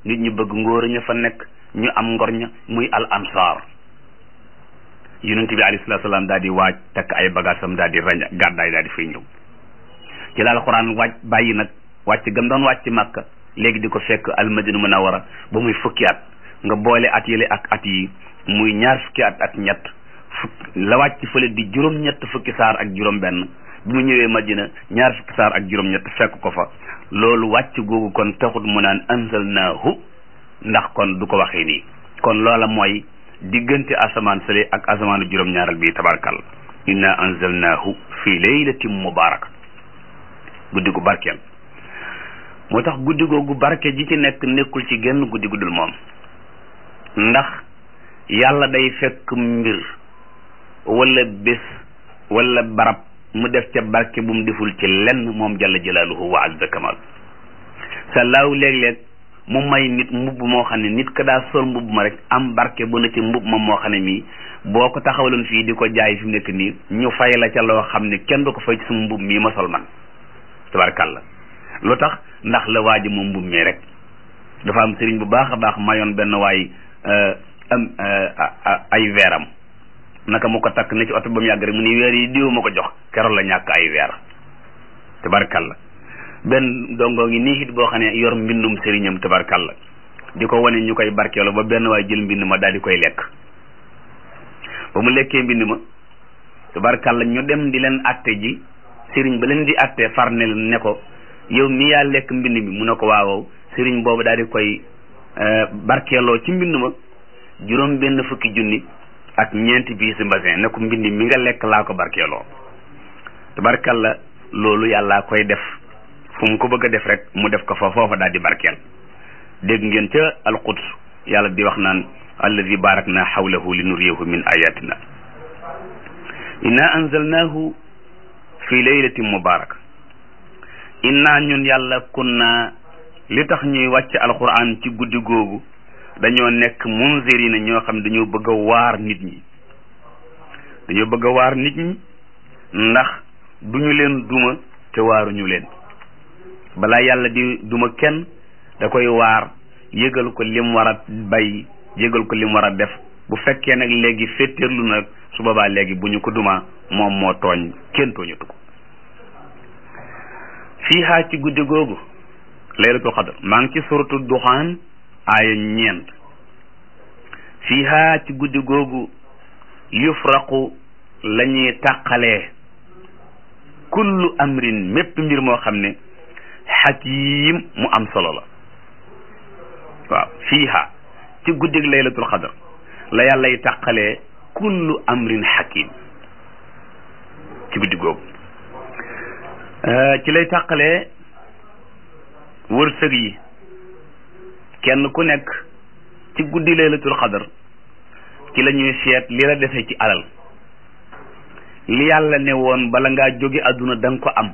nit ñi bëgg ngóor ña fa nekk ñu am ngor ña muy al ansar yonent bi alayhi salaatu salaam daal di waaj takk ay bagaasam daal di rañ gàddaay daal di fay ñëw ci la alxuraan wàcc bàyyi nag wàcc gam doon wàcc màkka léegi di ko fekk almadina munawara ba muy fukki at nga boole at yële ak at yi muy ñaar fukki at ak ñett fukk la wàcc fële di juróom-ñett fukki saar ak juróom-benn bi mu ñëwee madina ñaar fukki saar ak juróom-ñett fekk ko fa loolu wàcc googu kon taxut mu naan anzalnaahu ndax kon du ko waxee nii kon loola mooy diggante asamaan sële ak asamaanu juróom-ñaaral bii tabarkal inna anzalnaahu fi laylatin mubaraka guddi gu barkeel moo tax guddi googu barke ji ci nekk nekkul ci genn guddi guddul moom ndax yàlla day fekk mbir wala bés wala barab mu def ca barke bu mu deful ci lenn moom jalla jalaaluhu wa azza kamal sa laaw léeg-léeg mu may nit mbubb moo xam ne nit ka daa sol mbubb ma rek am barke bu na ci mbubb ma moo xam ne mii boo ko taxawaloon fii di ko jaay fi mu nekk nii ñu fay la ca loo xam ne kenn du ko fay ci sama mbubb mii ma sol man tabarkàlla lu tax ndax la waaji moom mbubb mi rek dafa am sëriñ bu baax a baax mayoon benn waay am ay weeram naka mu ko takk ne ci oto ba mu yàgg rek mu ni weer yi diw ma ko jox keroog la ñàkk ay weer tabarkàlla benn dongo ngi nii it boo xam ne yor mbindum sëriñam tabarkàlla di ko wane ñu koy barkeelu ba benn waay jël mbind ma daal di koy lekk ba mu lekkee mbind ma tabarkàlla ñu dem di leen atte ji sëriñ ba leen di atte far ne ne ko yow mi yaa lekk mbind mi mu ne ko waawow sëriñ boobu daal di koy barkeeloo ci mbind ma juróom benn fukki junni ak ñeenti biisi mbasin ne ko mbind mi nga lekk laa ko barkeeloo tabarkàlla loolu yàllaa koy def fu mu ko bëgg a def rek mu def ko fa foofa daal di barkeel dégg ngeen ca alquds yàlla di wax naan alladi barakna xawlahu li nuriyahu min ayatina inna anzalnahu fi laylatin mubaraka inna ñun yàlla kunna li tax ñuy wàcc alquran ci guddi googu dañoo nekk munzirina ñoo xam ne dañoo bëgg a waar nit ñi dañoo bëgg a waar nit ñi ndax duñu leen duma te waaruñu leen balaa yàlla di duma kenn da koy waar yëgal ko lim war a bay yëgal ko lim war a def bu fekkee nag léegi féttéerlu nag su boobaa léegi bu ñu ko duma moom moo tooñ kenn tooñatu ko fiihaa ci guddi googu laylatul qadr maa ngi ci suratu duxaan aaya ñeent fiihaa ci guddi googu yufraqu la ñuy tàqalee kullu amrin mépp mbir moo xam ne xakiim mu am solo la waaw fiiha ci guddig laylatul xadar la yàllay tàqalee kullu amrin xakim ci guddi googu ci lay tàqalee wërsëg yi kenn ku nekk ci guddi laylatul xadar ci la ñuy seet li la dese ci alal li yàlla ne woon bala ngaa jóge àdduna da nga ko am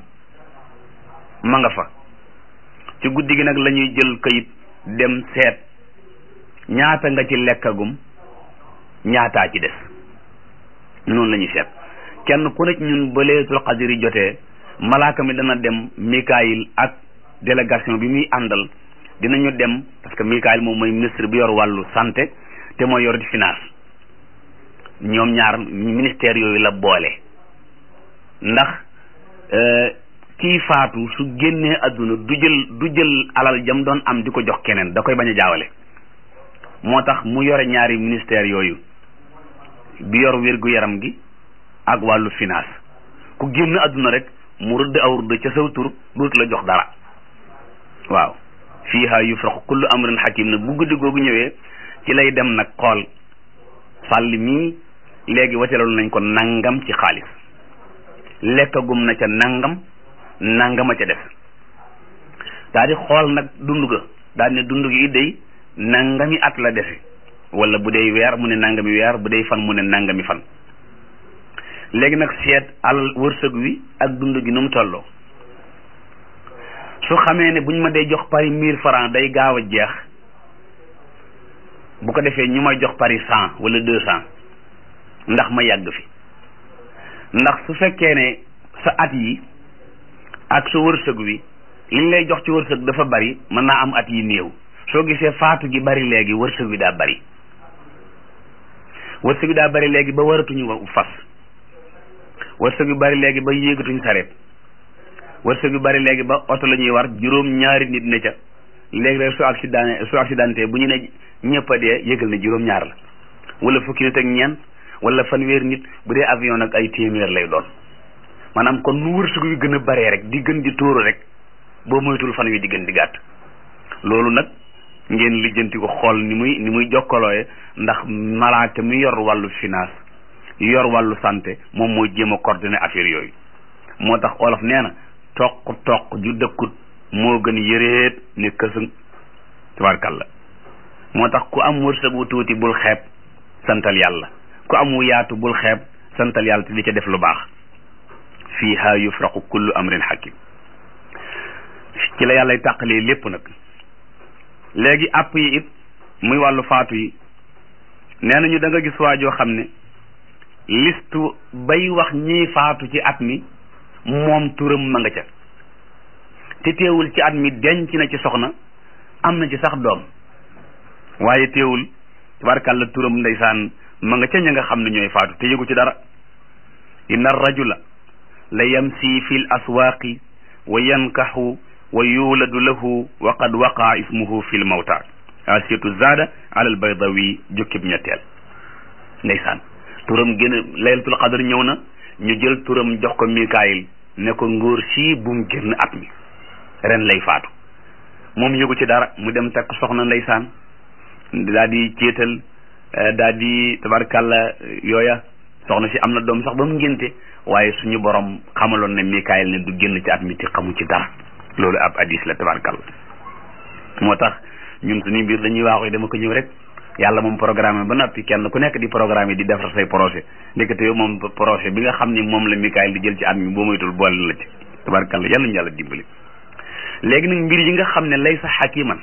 ma nga fa ci guddi gi nag la ñuy jël kayit dem seet ñaata nga ci lekkagum ñaataa ci des noonu la ñuy seet kenn ku nekk ñun ba laylatul qadr yi jotee malaaka mi dana dem Mikaayil ak délégation bi muy àndal dinañu dem parce que Mikaayil moom mooy ministre bi yor wàllu santé te mooy yor di finance ñoom ñaar ministère yooyu la boole ndax kii faatu su génnee àdduna du jël du jël alal jam doon am di ko jox keneen da koy bañ a jaawale moo tax mu yore ñaari ministère yooyu bi yor wér-gu-yaram gi ak wàllu finance ku génn àdduna rek mu rëdd aw rëdd ca saw tur dootu la jox dara waaw fiiha yufraqu kullu amrin hakim nag bu guddi googu ñëwee ci lay dem nag xool sàll mii léegi wacaloon nañ ko nangam ci xaalis lekkagum na ca nangam nangama ca def daa di xool nag dund ga daal ne dund gi day nangami at la defe wala bu dee weer mu ne nangami weer bu dee fan mu ne nangami fan léegi nag seet alal wërsëg wi ak dund gi nu mu tolloo su xamee ne buñ ma dee jox pari mille francs day gaaw a jeex bu ko defee ñu may jox pari cent wala deux cent ndax ma yàgg fi ndax su fekkee ne sa at yi ak sa wërsëg wi liñ lay jox ci wërsëg dafa bari mën naa am at yi néew soo gisee faatu gi bari léegi wërsëg wi daa bari wërsëg wi daa bari léegi ba waratuñu fas wërsëg wi bari léegi ba yéegatuñ sareet wërsëg wi bari léegi ba oto la ñuy war juróom ñaari nit ne ca léegi rek su accident su accidenté bu ñu ne ñëpp a dee yëgal ne juróom ñaar la wala fukki nit ak ñeent wala fanweer nit bu dee avion nag ay téeméer lay doon maanaam kon nu wërsëg wi gën a baree rek di gën di tóoru rek boo moytul fan wi di gën di gàtt loolu nag ngeen lijjanti ko xool ni muy ni muy jokkalooye ndax malaaka mi yor wàllu finance yor wàllu santé moom mooy jéem a coordonner affaire yooyu moo tax olof nee na toq toq ju dëkkut moo gën yëreet ne kësëng tabarkalla moo tax ku am wërsëg wu tuuti bul xeeb santal yàlla ku am wu yaatu bul xeeb santal yàlla te di ca def lu baax fiiha yufraqu kullu amrin hakim ci la yàllay tàqalee lépp nag léegi àpp yi it muy wàllu faatu yi nee nañu da nga gis waa joo xam ne liste bay wax ñiy faatu ci at mi moom turam ma nga ca te teewul ci at mi denc na ci soxna am na ci sax doom waaye teewul tabarkàlla turam ndeysaan ma nga ca ña nga xam ne ñooy faatu te yëgu ci dara inna rajula la yamsi fi l aswaaqi wa yankaxu wa yuuladu lahu wa qad waqaa ismuhu fi l mawta asiyatu zaada ala al baydawi jukkib ñetteel ndeysaan turam gën a laylatul qadar ñëw na ñu jël turam jox ko mikaayil ne ko ngóor sii bum génn at mi ren lay faatu moom yëgu ci dara mu dem takk soxna ndeysaan daa di céetal daa di tabarkàlla yooya soxna si am na doom sax ba mu ngénte waaye suñu borom xamaloon ne mikaayil ne du génn ci at mi te xamu ci dara loolu ab hadis la tabarkàlla moo tax ñun suñu mbir dañuy waaxu dama ko ñëw rek yàlla moom programme ba noppi kenn ku nekk di programme di defar say projet ndekete yow moom projet bi nga xam ni moom la mikaayil di jël ci at mi boo moytul boole la ci tabarkàlla yàlla ñu yàlla dimbali léegi nag mbir yi nga xam ne lay sa xakiman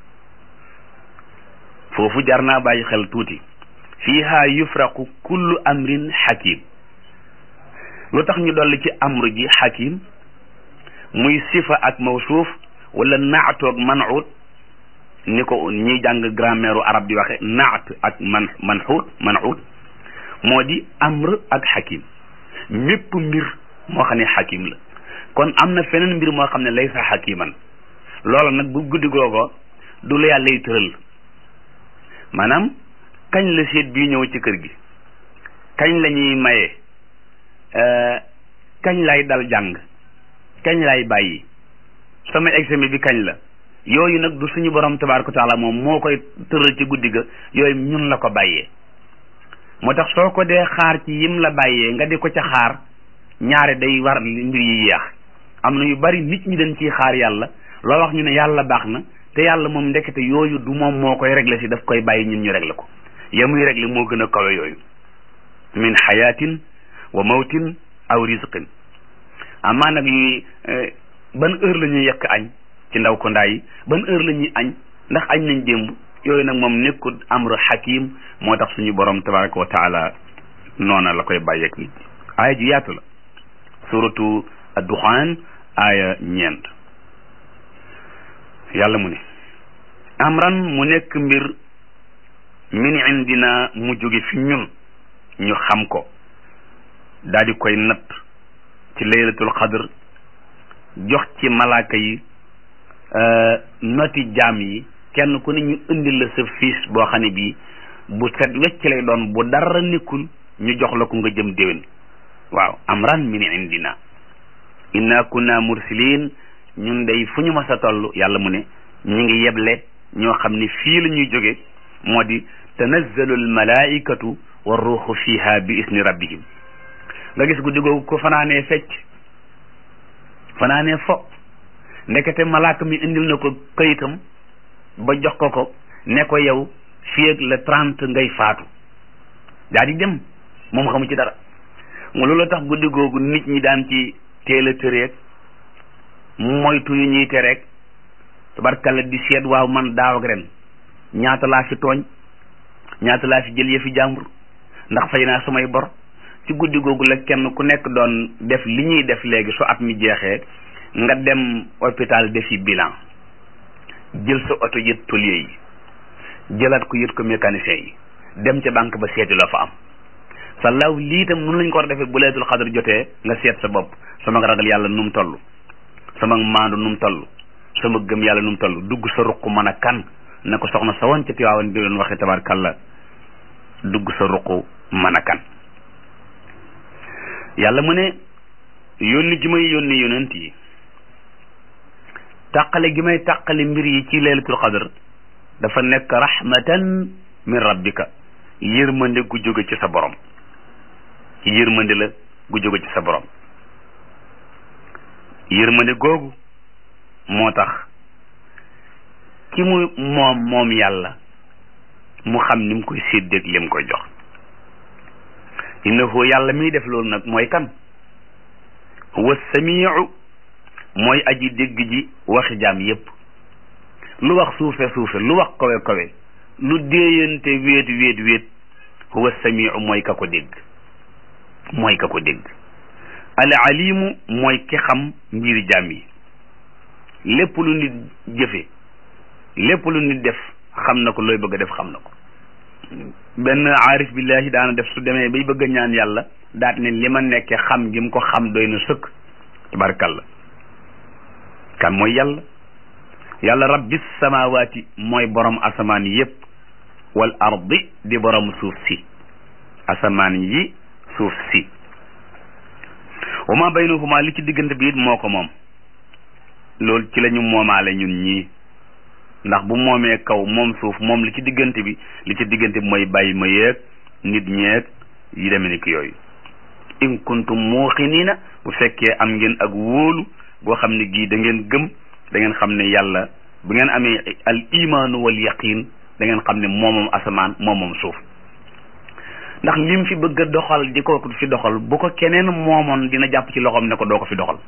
foofu jar naa bàyyi xel tuuti fiiha yufraqu kullu amrin xakim lu tax ñu dolli ci amru ji xakim muy sifa ak mawsuuf wala naatoog manut ni ko ñiy jàng grammaire arab di waxe naat ak man manxuut manut moo di amr ak xakim mépp mbir moo xam ne xakim la kon am na feneen mbir moo xam ne laysa xakiman loola nag bu guddi googo du la yàlla lay tëral maanaam kañ la seet bii ñëw ci kër gi kañ la ñuy maye kañ lay dal jàng kañ lay bàyyi sama examen bi kañ la yooyu nag du suñu borom tabaaraka taala moom moo koy tëral ci guddi ga yooyu ñun la ko bàyyee moo tax soo ko dee xaar ci yim la bàyyee nga di ko ca xaar ñaare day war mbir yi yeex am na yu bari nit ñi dañ ciy xaar yàlla loo wax ñu ne yàlla baax na te yàlla moom ndekete yooyu du moom moo koy régler si daf koy bàyyi ñun ñu régler ko ya muy régler moo gën a kawe yooyu min xayaatin wa mawtin aw risqin amaa nag yi ban heure la ñuy yekk añ ci ndaw ko ndaa yi ban heure la ñuy añ ndax añ nañ démb yooyu nag moom nekkul amru hakim moo tax suñu borom tabaraka wa taala noona la koy bàyyeeg nit aaya ju yaatu la suratu adduxaan aaya ñeent yàlla mu ne amran mu nekk mbir min indina mu jóge fi ñun ñu xam ko daal di koy natt ci laylatul qadr jox ci malaaka yi noti jaam yi kenn ku ne ñu indil la sa fiis boo xam ne bii bu set wecc lay doon bu dara nekkul ñu jox la ko nga jëm déwén waaw amran min indina inna kunna mursilin ñun day fu ñu mas a toll yàlla mu ne ñu ngi yeble ñoo xam ne fii la ñuy jóge moo di tanazzalu almalaikatu wa ruuxu fiha bi isni rabbihim nga gis guddi googu ko fanaanee fecc fanaanee fo ndekete malaaka mi indil na ko kayitam ba jox ko ko ne ko yow fii ak le trente ngay faatu daa di dem moom xamu ci dara nga loolu tax guddi googu nit ñi daan ci teel a tëreeg moytu yu ñuy tereeg tabarkalla di seet waaw man daaw ak ren ñaata laa fi tooñ ñaata laa fi jël yëfi jàmbur ndax fay naa samay bor ci guddi googu la kenn ku nekk doon def li ñuy def léegi su at mi jeexee nga dem hôpital defi bilan jël sa oto yët tôlier yi jëlaat ko yët ko mécanicien yi dem ca banque ba seeti la fa am sa law lii tam nun lañ ko war a defee bu laylatul xadar jotee nga seet sa bopp sama ragal yàlla nu mu toll sama maandu nu mu toll sama gëm yàlla nu mu toll dugg sa ruq mën a kan na ko soxna sa woon ca Tiwaawan di doon waxee tabarkalla dugg sa ruq mën a kan yàlla mu ne yónni gi may yónni yonent yi tàqale gi may tàqale mbir yi ci laylatul xadar dafa nekk rahmatan min rabbika yërmande gu jóge ci sa borom yërmande la gu jóge ci sa borom yërmande googu moo tax ki mu moom moom yàlla mu xam ni mu koy séddeeg li mu koy jox innahu yàlla miy def loolu nag mooy kan huwa samiu mooy aji dégg ji waxi jaam yépp lu wax suufe suufe lu wax kawe kawe lu déeyante wéet wéet wéet huwa samiu mooy ka ko dégg mooy ka ko dégg al alimu mooy ki xam mbiri jaam yi lépp lu nit jëfe lépp lu nit def xam na ko looy bëgg a def xam na ko benn aarif billahi daana def su demee bay bëgg a ñaan yàlla daat ne li ma nekke xam gi mu ko xam doy na sëkk tabarkalla kan mooy yàlla yàlla rabbis samawaati mooy borom asamaan yépp wal ardi di borom suuf si asamaan yi suuf si wa ma baynahuma li ci diggante bi it moo ko moom loolu ci la ñu moomaale ñun ñii ndax bu moomee kaw moom suuf moom li ci diggante bi li ci diggante bi mooy bàyyi ma yeeg nit ñeeg yi demee ni ki yooyu in kuntum muuqiniina bu fekkee am ngeen ak wóolu boo xam ne gii da ngeen gëm da ngeen xam ne yàlla bu ngeen amee al imaanu wal yaqin da ngeen xam ne moomoom asamaan moomoom suuf ndax lim fi bëgg a doxal di ko fi doxal bu ko keneen moomoon dina jàpp ci loxoom ne ko doo ko fi doxal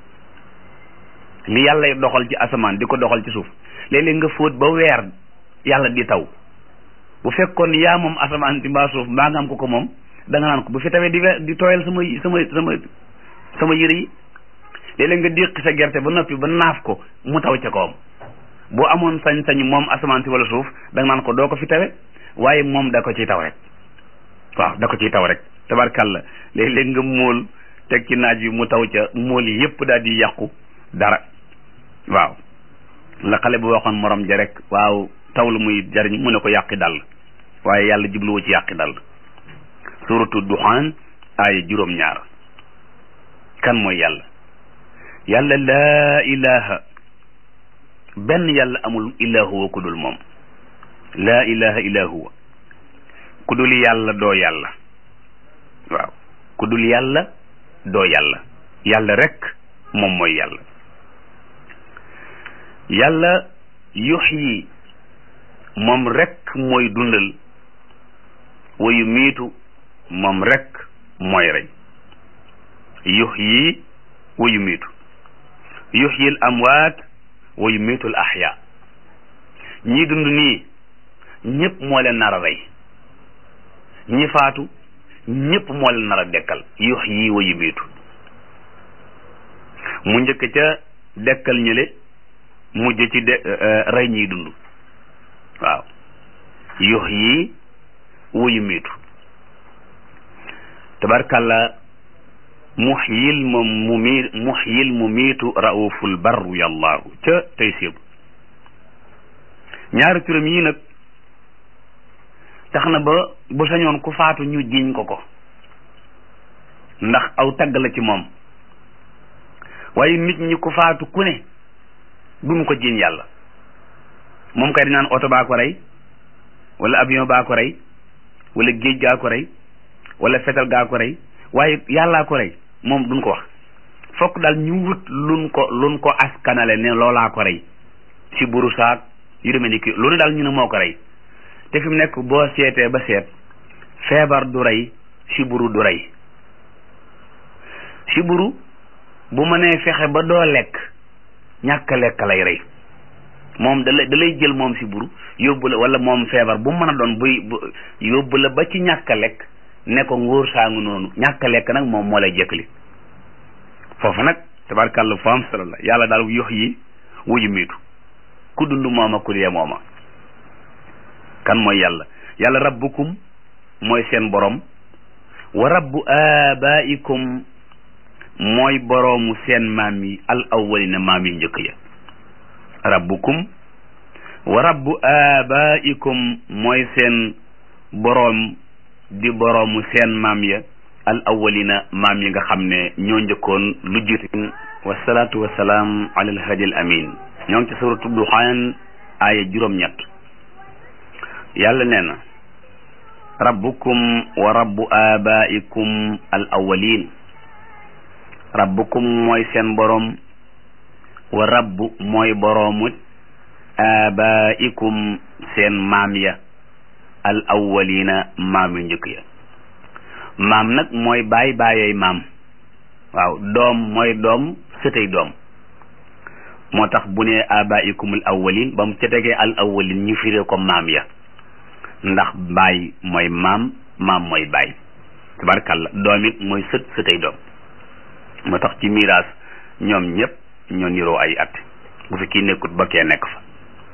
li yàlla doxal ci asamaan di ko doxal ci suuf léeg-léeg nga fóot ba weer yàlla di taw bu fekkoon yaa moom asamaan di mbaa suuf mbaa nga am ko ko moom da nga naan ko bu fi tawee di we di tooyal sama sama sama sama yëre yi léeg-léeg nga déqi sa gerte ba noppi ba naaf ko mu taw ca kawam boo amoon sañ-sañ moom asamaan si wala suuf da nga naan ko doo ko fi tawe waaye moom da ko ciy taw rek waaw da ko ciy taw rek tabarkàlla léeg-léeg nga móol teg ci naaj bi mu taw ca móol yi yépp daal di yàqu dara waaw la xale bu waxoon morom ja rek waaw taw lu muy jariñ mu ne ko yàqi dal waaye yàlla jubluwu ci yàqi dal suratu duxaan aaya juróom ñaar kan mooy yàlla yàlla laa ilaha benn yàlla amul illa huwa ku dul moom laa ilaha illa huwa ku dul yàlla doo yàlla waaw ku dul yàlla doo yàlla yàlla rek moom mooy yàlla yàlla yuxyi moom rek mooy dundal wayu miitu moom rek mooy rey yuxyi wayu miitu yuxyi al amwaat wayu miitu al axyaa ñii dund nii ñëpp moo leen nar a rey ñi faatu ñëpp moo leen nar a dekkal yuxyi wayu miitu mu njëkk ca dekkal ñële mujj ci de rey ñiy dund waaw yox yi wuyu miitu tabarkàlla muxyil moom mu mi muxyil mu miitu rauful barru yàllaahu ca tey séebu ñaari turam yii nag tax na ba bu sañoon ku faatu ñu jiiñ ko ko ndax aw tagg la ci moom waaye nit ñi ku faatu ku ne duñ ko jiiñ yàlla moom kay di naan oto baa ko rey wala avion baa ko rey wala géej gaa ko rey wala fetal gaa ko rey waaye yàllaa ko rey moom duñ ko wax fokk daal ñu wut luñ ko luñ ko askanale ne loolaa ko rey si buru saak yu demee ni ki lu ne daal ñu ne moo ko rey te fi mu nekk boo seetee ba seet feebar du rey si buru du rey si buru bu mënee fexe ba doo lekk ñàkk lekk lay rey moom da lay da lay jël moom si buru yóbbu la wala moom feebar bu mën a doon buy yóbbu la ba ci ñàkk lekk ne ko ngóor saangu noonu ñàkk lekk nag moom moo lay jëkkali foofu nag tabarkàlla foo am solo la yàlla daal yox yi wuyu miitu ku dund mooma ku dee mooma kan mooy yàlla yàlla rabbukum mooy seen borom wa rabbu abaikum mooy boroomu seen maam yi al awwalina maam yi njëkk ya rabbukum wa rabbu abaikum mooy seen boroom di boroomu seen maam ya al awwalina maam yi nga xam ne ñoo njëkkoon lu jiitu wasalaatu wasalaam ala alhadi al amin ñoo ngi ci suratu duxaan aaya juróom-ñett yàlla nee na rabbukum wa rabbu abaikum al awwalin rabbukum mooy seen boroom wa rabbu mooy boroomu abaikum seen maam ya al awwalina maam yu njëkk ya maam nag mooy baay baayay maam waaw doom mooy doom sëtay doom moo tax bu ne abaikum al awwalin ba mu ca tegee al awwalin ñu firee ko maam ya ndax baay mooy maam maam mooy baay tabarkalla doom it mooy sët sëtay doom moo tax ci miraas ñoom ñëpp ñoo niroo ay at bu fi kii nekkut ba kee nekk fa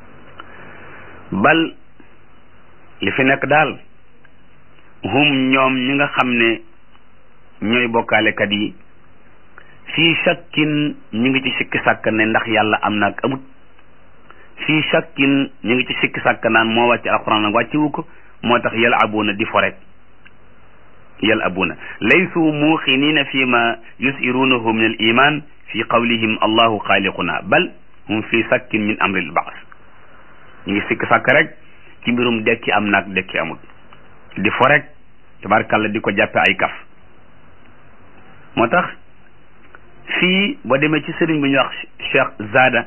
bal li fi nekk daal hum ñoom ñi nga xam ne ñooy bokkaalekat yi fii shakkin ñu ngi ci sikki sàkk ne ndax yàlla am na ak amut fii shakkin ñu ngi ci sikki sàkk naan moo wàcc alquran nag wàccewu ko moo tax yal abuna di fo rek yal abuna laysu muuqinina fi ma yusirunahu min al iman fi qawlihim allahu xaaliquna bal hum fi sakkin min amri al baas ñu ngi sikki sàkk rek ci mbirum dekki am naag dekki amut di fo rek tabarkalla di ko jàppe ay kaf moo tax fii boo demee ci sëriñ bu ñuy wax Cheikh Zada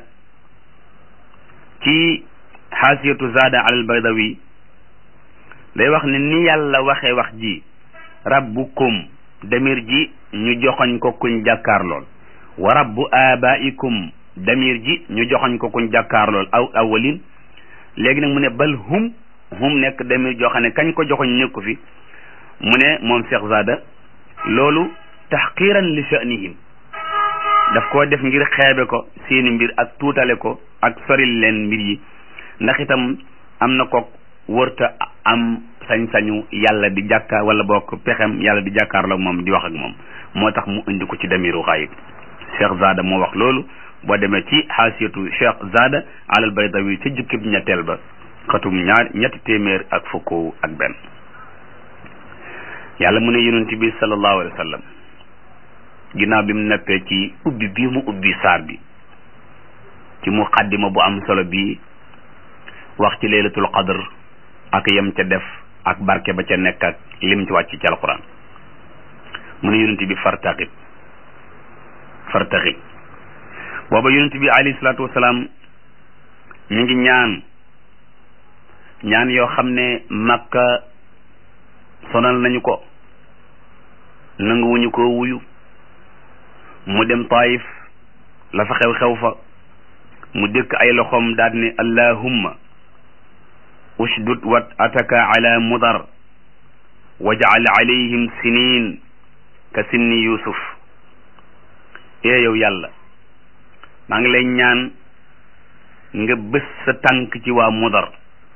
ci xaasiyatu Zada alal Baydawi day wax ne ni yàlla waxee wax ji rabbukum damir ji ñu joxoñ ko kuñ jàkkaar lool wa rabbu abaikum damir ji ñu joxoñ ko kuñ jàkkaar lool aw awalin léegi nag mu ne bal hum hum nekk damir joo xam ne kañ ko joxoñ nekku fi mu ne moom Cheikh Zada loolu taxqiran li sha'nihim daf koo def ngir xeebe ko seeni mbir ak tuutale ko ak soril leen mbir yi ndax itam am na ko wërta am sañ-sañu yàlla di jàkkaar wala bokk pexem yàlla di jàkkaarloo moom di wax ak moom moo tax mu indi ko ci damiru xayib Cheikh Zada moo wax loolu boo demee ci xaasiyatu Cheikh Zada alal baydawi ca jukkib ñetteel ba xatum ñaar ñetti téeméer ak fukk ak benn yàlla mu ne yonent bi sallallahu alayhi wa sallam ginnaaw bi mu nekkee ci ubbi bii mu ubbi saar bi ci muqaddima bu am solo bii wax ci laylatul qadr ak yem ca def ak barke ba ca nekk ak lim ci wàcc ci alquran mu ne yonent bi fartaqib fartaqib booba yonent bi alayhi salaatu wasalaam mi ngi ñaan ñaan yoo xam ne makka sonal nañu ko nanguwuñu ko wuyu mu dem taif la fa xew xew fa mu dëkk ay loxoom daal ne allahumma ushdud wat ataka ala mudar waj'al alayhim sinin ka sinni yusuf ee yow yàlla maa ngi lay ñaan nga bés sa tànk ci waa mudar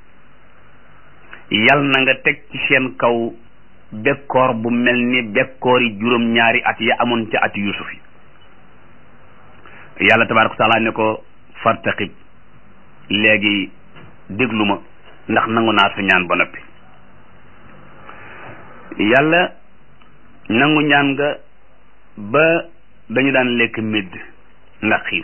yal na nga teg ci seen kaw bekkoor bu mel ni bekkoor yi juróom ñaari at ya amoon ca ati yusuf yi yàlla tabaaraka wa taala ne ko fartaqib léegi déglu ma ndax nangu naa sa ñaan ba noppi yàlla nangu ñaan nga ba dañu daan lekk médd ndax xiif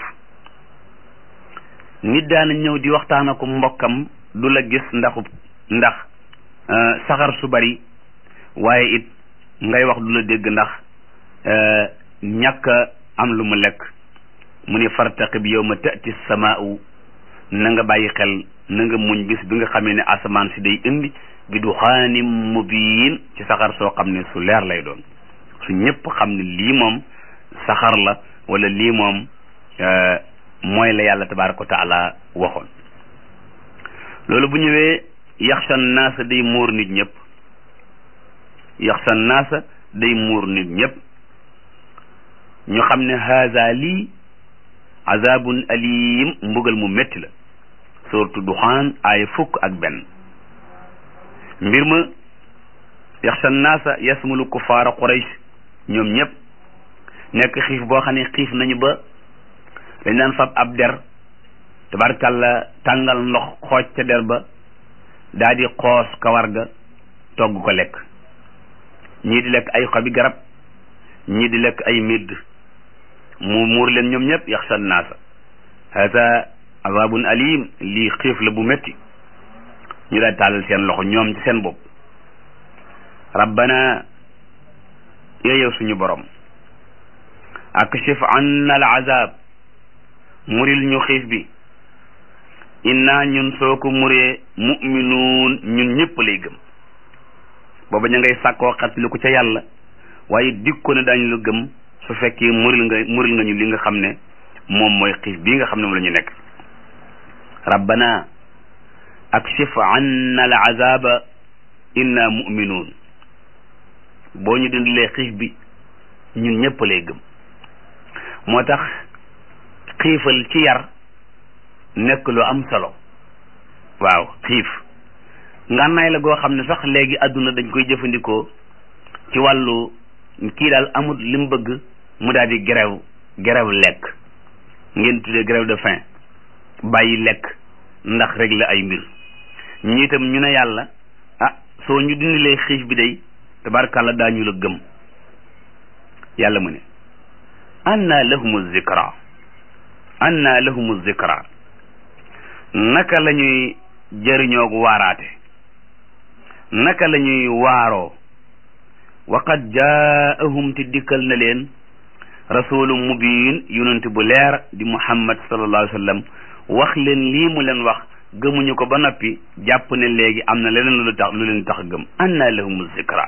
nit daana ñëw di waxtaan ko mbokkam du la gis ndaxu ndax saxar su bari waaye it ngay wax du la dégg ndax ñàkk am lu mu lekk mu ne fartaqib yawma ta'ti samaa'u na nga bàyyi xel na nga muñ bis bi nga xamee ne asamaan si day indi bi duxaanim mubiin ci saxar soo xam ne su leer lay doon su ñëpp xam ne lii moom saxar la wala lii moom mooy la yàlla tabaaraka wa taala waxoon loolu bu ñëwee yaxshan naasa day muur nit ñëpp yaxshan naasa day muur nit ñëpp ñu xam ne haza lii azabun alim mbugal mu métti la suratu duxaan aaya fukk ak benn mbir ma yaxsha naasa yasmulu kufaara quraysh ñoom ñëpp nekk xiif boo xam ne xiif nañu ba dañ daan fab ab der tabarkàlla tàngal ndox xooj ca der ba daa di xoos kawar ga togg ko lekk ñii di lekk ay xobi garab ñii di lekk ay midd mu muur leen ñoom ñëpp yaxsha naasa hada azabun alim lii xiif la bu métti ñu daal tàllal seen loxo ñoom ci seen bopp rabbana yeeyow suñu borom akshif anna al azab muril ñu xiif bi inna ñun soo ko muree muminuun ñun ñëpp lay gëm booba ña ngay sàkkoo xat lu ko ca yàlla waaye dikko ne daañu la gëm su fekkee muril nga muril nga ñu li nga xam ne moom mooy xiif bii nga xam ne moom la ñu nekk rabbana akshif anna al azaba inna muminuun boo ñu dindilee xiif bi ñun ñëpp lay gëm moo tax xiifal ci yar nekk lu am solo waaw xiif ngànnaay la goo xam ne sax léegi àdduna dañ koy jëfandikoo ci wàllu kii daal amul li mu bëgg mu daal di grève grève lekk ngeen tuddee grève de faim bàyyi lekk ndax rek la ay mbir ñi itam ñu ne yàlla ah soo ñu dindilee xiif bi day tabarkàlla daañu la gëm yàlla mu ne anna lahumu zikra anna lahumu zikra naka la ñuy jëriñoog waaraate naka la ñuy waaroo waqad jaahum te dikkal na leen rasulun mubin yonent bu leer di muhammad sallallahu alayhi wa sallam wax leen lii mu leen wax gëmuñu ko ba noppi jàpp ne léegi am na leneen lu tax lu leen tax gëm anna lahumu zikra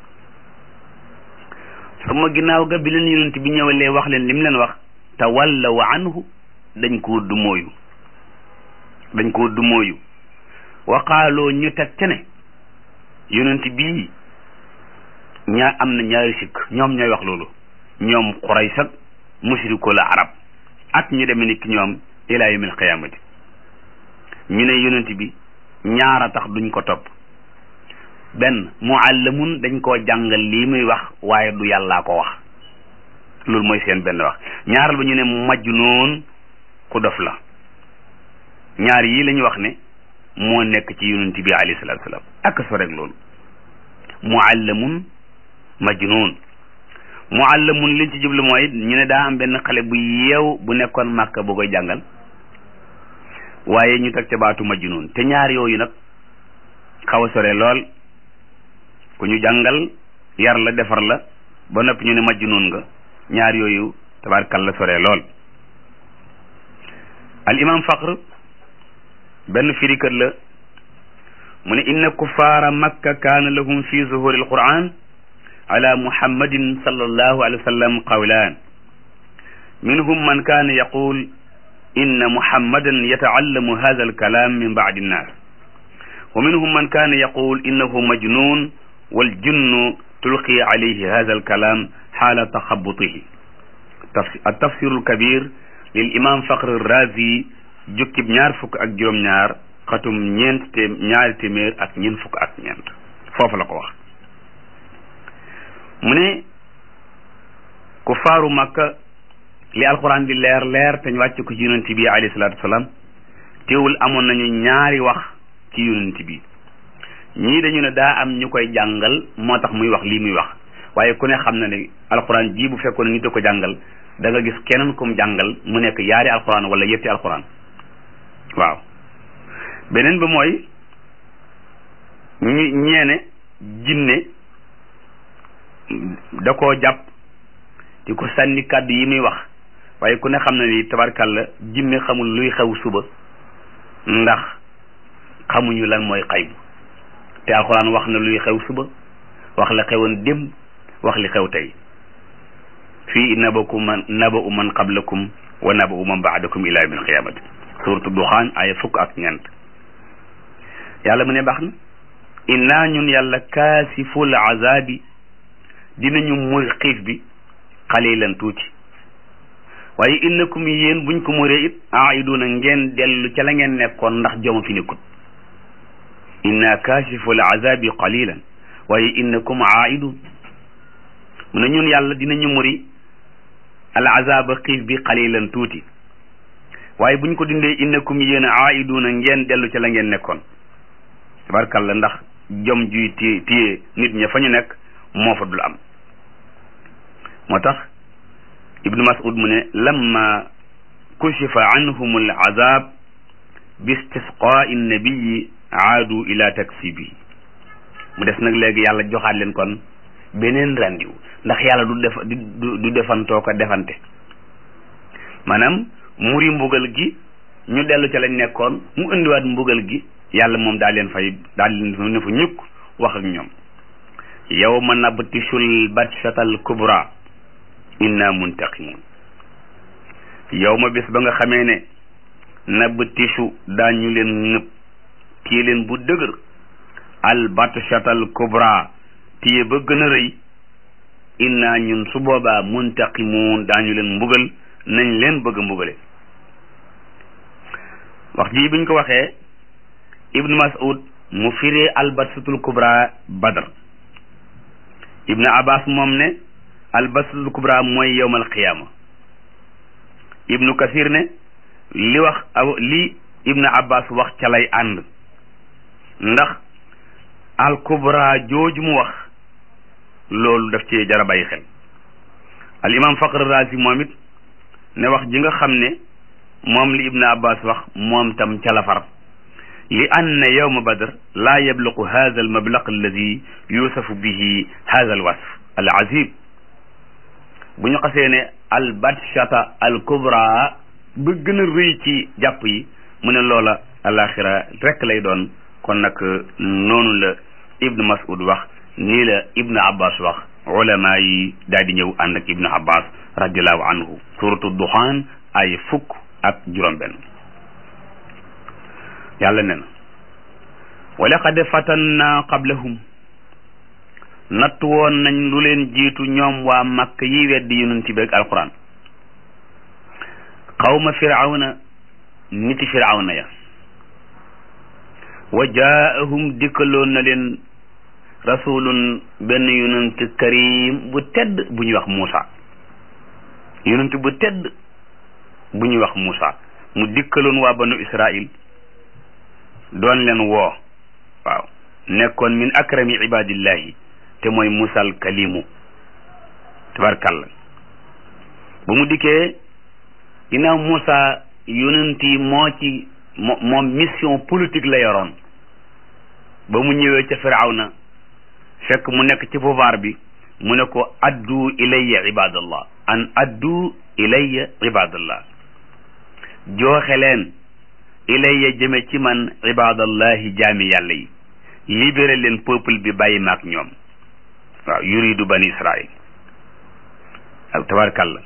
sama ginnaaw ga bi leen yonent bi ñëwalee wax leen lim leen wax tawallaw anhu dañ koo dumóoyu dañ koo dumóoyu waqaaloo ñu teg ca ne yonent bii ñaa am na ñaari sikk ñoom ñooy wax loolu ñoom Quraysh ak musriku la arab ak ñu demee ni ki ñoom ilaa yawmil qiyaamati ñu ne yonent bi ñaara tax duñ ko topp benn muallamun dañ koo jàngal lii muy wax waaye du yàllaa ko wax loolu mooy seen benn wax ñaaral ba ñu ne majnuun ku dof la ñaar yii la ñu wax ne moo nekk ci yonent bi alayhi salaatu salaam ak so rek loolu muallamun majnuun muallamun liñ ci jublu mooy ñu ne daa am benn xale bu yeew bu nekkoon màkka bu koy jàngal waaye ñu teg ca baatu majnuun te ñaar yooyu nag xaw a sore lool ku ñu jàngal yar la defar la ba noppi ñu ne majnuun nga ñaar yooyu tabaarkalla sore lool al imam faqr benn firikat la mu ne inna kuffaara makka kaana lahum fi zuhuri alquran ala muhammadin sallallahu alayhi wa sallam qawlaan minhum man kaana yaqul inna muhammadan yataallamu hadha alkalam min ba'di nnas wa minhum man kaana yaqul innahu majnun waljinnu tulqi alayhi hadha alkalam xaala taxabutihi altafsiru alkabir lil imam faqr razi jukkib ñaar fukk ak juróom-ñaar xatum ñeent te ñaari téeméer ak ñeent fukk ak ñeent foofu la ko wax mu ne ku faaru makka li alquran di leer leer te ñu wàcc ko ci yonent bi alayhi salaatu wasalaam teewul amoon nañu ñaari wax ci yonent bi ñii dañu ne daa am ñu koy jàngal moo tax muy wax lii muy wax waaye ku ne xam na ne alquran ji bu fekkoon nit a ko jàngal da nga gis keneen kum jàngal mu nekk yaari alquran wala yetti alquran waaw beneen ba mooy ñi ñeene jinne da koo jàpp di ko sànni kàddu yi muy wax waaye ku ne xam na ni tabarkàlla jinne xamul luy xew suba ndax xamuñu lan mooy xaybu te alxuraan wax na luy xew suba wax la xewoon démb wax li xew tey fii nabaku man naba'u man qablakum wa naba'u man ba'dakum ila yawmil qiyaamati suuratu duxaan ay fukk ak ñeent yàlla mu ne baax na innaa ñun yàlla kaasiful azaabi dinañu muy xiif bi xalilan tuuti waaye innakum yéen buñ ko muree it aiduna ngeen dellu ca la ngeen nekkoon ndax joma fi nekkut inna kashifu al azabi qalilan waaye innakum aidun mu ne ñun yàlla dinañu muri al azaba xiif bi qalilan tuuti waaye buñ ko dindee innakum yéen aiduna ngeen dellu ca la ngeen nekkoon tabarkalla ndax jom juy téye téye nit ña fa ñu nekk moo fa dul am moo tax ibnu mas'ud mu ne lamma kushifa anhum al azab bi istisqaa'i nabiyi aadu ila taksibi mu des nag léegi yàlla joxaat leen kon beneen randiw ndax yàlla du def du defantoo ko defante maanaam muri mbugal gi ñu dellu ca lañ nekkoon mu indiwaat mbugal gi yàlla moom daal leen fay daal leen ne fa ñukk wax ak ñoom yawma nabtishul batshatal kubra inna muntaqimun yawma bis ba nga xamee ne nabtishu daañu leen ñëpp téye leen bu dëgër al batshatal kubra téye ba gën a rëy inna ñun su boobaa muntaqimun daañu leen mbugal nañ leen bëgg a mbugale wax ji biñ ko waxee ibnu mas'ud mu firee albatsatul kubra badar ibnu abbas moom ne albatsatul kubra mooy yowmal qiyaama ibnu kasir ne li wax aw li ibnu abbas wax ca lay ànd ndax al kubra jooju mu wax loolu daf ci jara bàyyi xel al imam faqr razi moom it ne wax ji nga xam ne moom li ibnu abbas wax moom tam ca la far li anna yawma badr laa yabluqu hada al mablaq alladi yusafu bihi hada al wasf al azib bu ñu xasee ne al batshata al kubra ba gën a rëy ci jàpp yi mu ne loola alaxira rek lay doon kon nag noonu la ibnu mas'ud wax nii la ibnu abbas wax ulama yi daal di ñëw ànd ak ibnu abbas radiallahu anhu suratu duxaan ay fukk ak juróom benn yàlla ne na wa laqad fatanna qablahum natt woon nañ lu leen jiitu ñoom waa makk yi weddi yonent bi ak alquran xawma firawna niti firawna ya wa jaahum dikkaloon na leen rasulun benn yonent karim bu tedd bu ñuy wax Muusa yonent bu tedd bu ñuy wax Muusa mu dikkaloon waa banu Israil doon leen woo waaw nekkoon min akrami ibadillahi te mooy musal kalimu tabarkalla bu mu dikkee ginnaaw Moussa yonent yi moo ci moom mission politique la yoroon ba mu ñëwee ca firawna fekk mu nekk ci pouvoir bi mu ne ko addu ilayya ibadallah an addu ilayya ibadallah jooxe leen ilayya jëme ci man ibadallahi jaami yàlla yi libéré leen peuple bi bàyyi maak ñoom waaw yuridu bani israil ak tabarkalla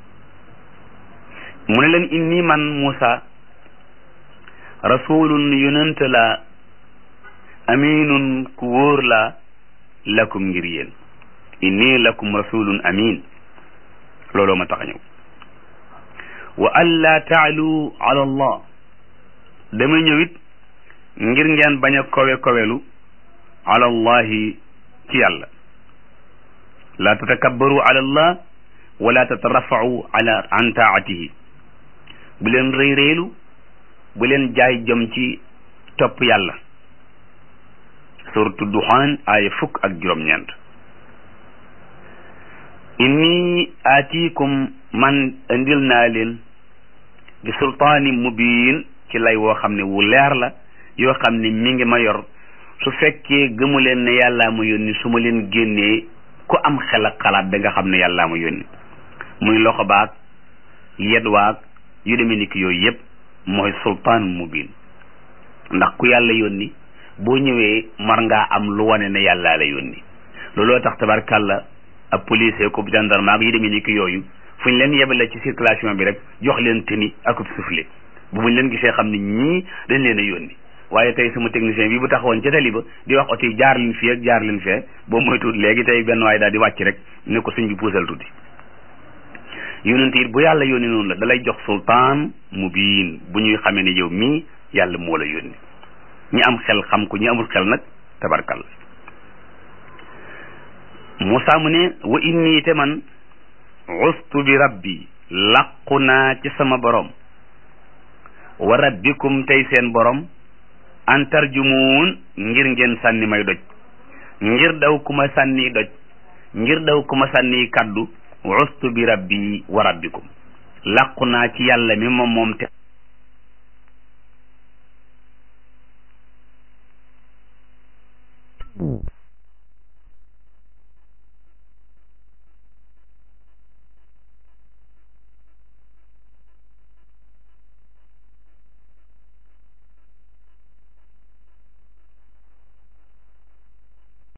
mu ne leen inni man Moussa rasulun yonent la aminun ku wóor la lakum ngir yéen inni lakum rasulun amin looloo ma tax a ñëw wa an laa taalu ala allah dama ñëwit ngir ngeen bañ a kowe kowelu ala allahi ci yàlla laa tatakabbaru ala allah wala tatarafau ala an taatihi bu leen rëy réylu bu leen jaay jëm ci topp yàlla suratu duxaan aaya fukk ak juróom-ñeent inni aatikum man indil naa leen bi sultaani mubiin ci lay woo xam ne wu leer la yoo xam ne mi ngi ma yor su fekkee gëmu leen ne yàllaa ma yónni su ma leen génnee ku am xel ak xalaat da nga xam ne yàllaa ma yónni muy loxo baag yet waag yu demee ni ki yooyu yëpp mooy sultaan mubin ndax ku yàlla yónni boo ñëwee mar ngaa am lu wane ne yàllaa la yónni looloo tax tabarkàlla ab policier ko gendarme ak yu demee ni ki yooyu fu ñu leen yebale ci circulation bi rek jox leen tenue ak soufflet bu buñ leen gisee xam ne ñii dañ leen a yónni waaye tey sama technicien bi bu taxawoon ca tali ba di wax oto yi jaar leen fii ak jaar leen fee boo moytuwul léegi tey benn waaye daal di wàcc rek ne ko suñ bi puusal tuuti yonent it bu yàlla yónni noonu la dalay jox sultaan mubiin bu ñuy xamee ne yow mii yàlla moo la yónni ñi am xel xam ko ñi amul xel nag tabarkal Moussa mu ne wa inni te man ustu bi rabbi làqu naa ci sama borom wa rabbikum tey seen borom an tarjumuun ngir ngeen sànni may doj ngir daw ku ma sànni doj ngir daw ku ma sànni kaddu ustu bi rabbi wa rabbikum làqu naa ci yàlla mi moom moom te